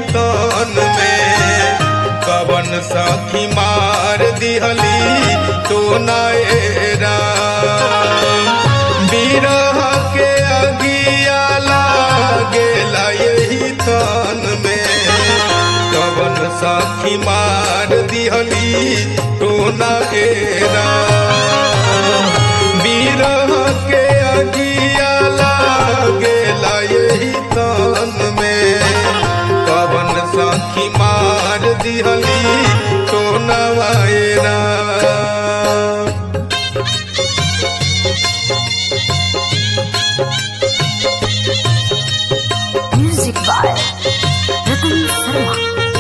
तन में कवन सखी मार दिहली तो नएरा बिरह के अगिया लागेला यही तन में कवन सखी मार दिहली तो नएरा बिरह के अगिया लागेला यही तन में कवन सखी मार दिहली तो नवायरा Music by Ratan Sharma.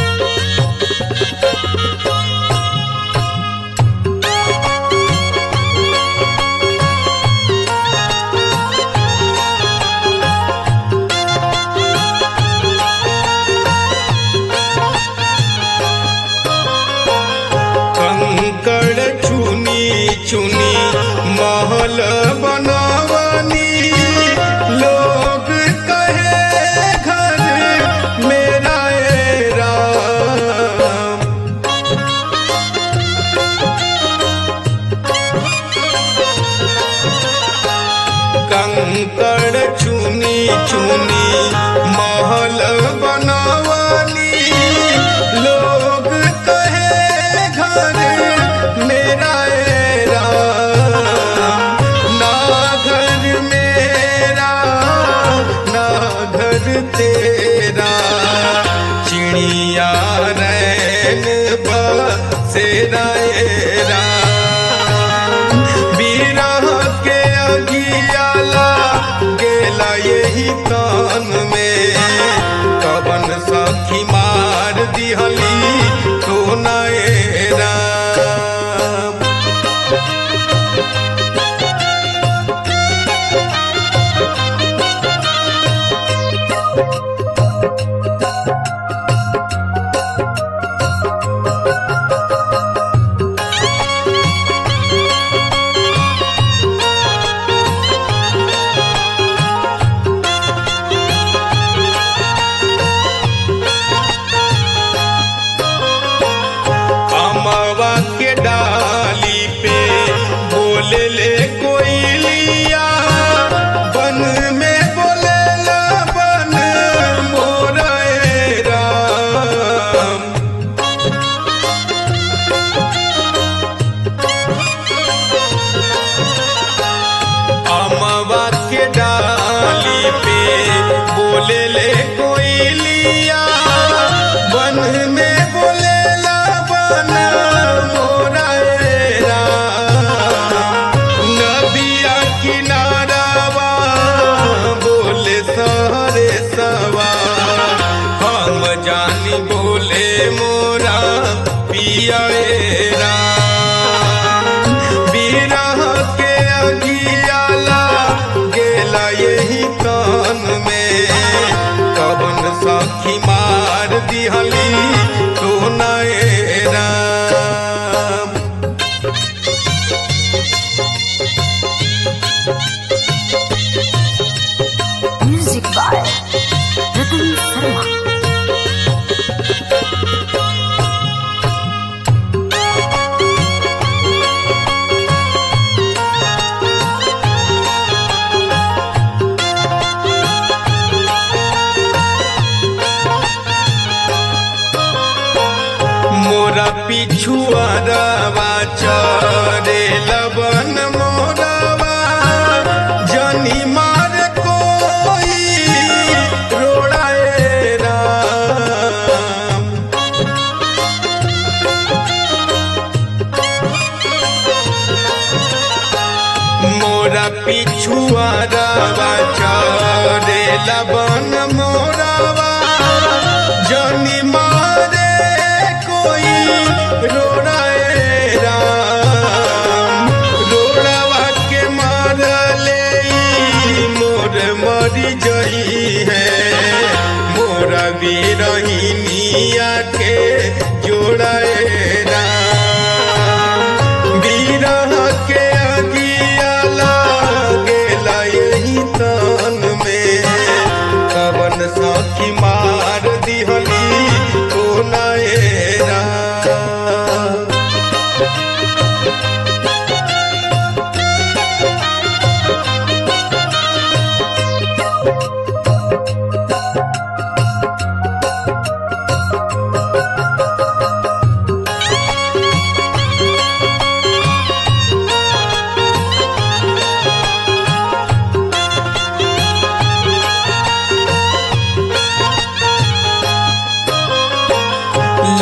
कंकड़ चुनी चुनी महल बनवनी लोग कहे घर मेरा ए राम कंकड़ चुनी चुनी महल बनवनी लोग कहे घर मेरा ए राम ना घर मेरा ना घर तेरा चिड़िया रैन बसेरा ए राम बिरह के अगियाला गेला यही तन में कवन सखी मार दिहली तो नएरा अमवा के डाली पे बोले ले कोई लिया बन में बोले ला बन मोरे राम अमवा के डाली पे बोले ले कोई लिया बन में बोले ला बन मोरा ए राम नदिया किनारावा बोले सारे सवा हम जानी बोले मोरा पिया ए राम बिरह के अगियाला गेला यही तन में कवन सखी मार दिहली तो नएरा Music by Ratan Sharma. मोरा पिछुआ रवा चरे लबन मोरवा जनी मार कोई रोड़ाए राम मोरा पिछुआ रवा चरे लबन मोरवा जनी मारे कोई रोड़ाए राम रोड़ावा के मारले ई मोर मरी जई है मोरा बीरहिनिया के जोड़ाए राम बीरह के अगिया लागेला यही तन में कवन सखी मार दिहली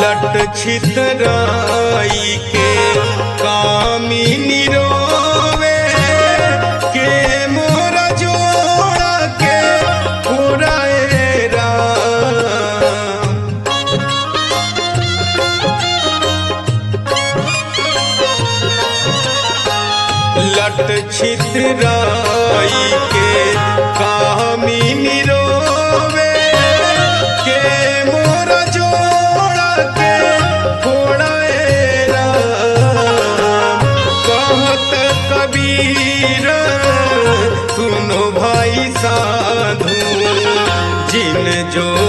लट छितराई के कामिनी रोवे के मोरा जोड़ा के पुराए राम लट छितराई के कामिनी रोवे के मोर जोड़ा के फोड़ाए राम कहत कबीर सुनो भाई साधु जिन जो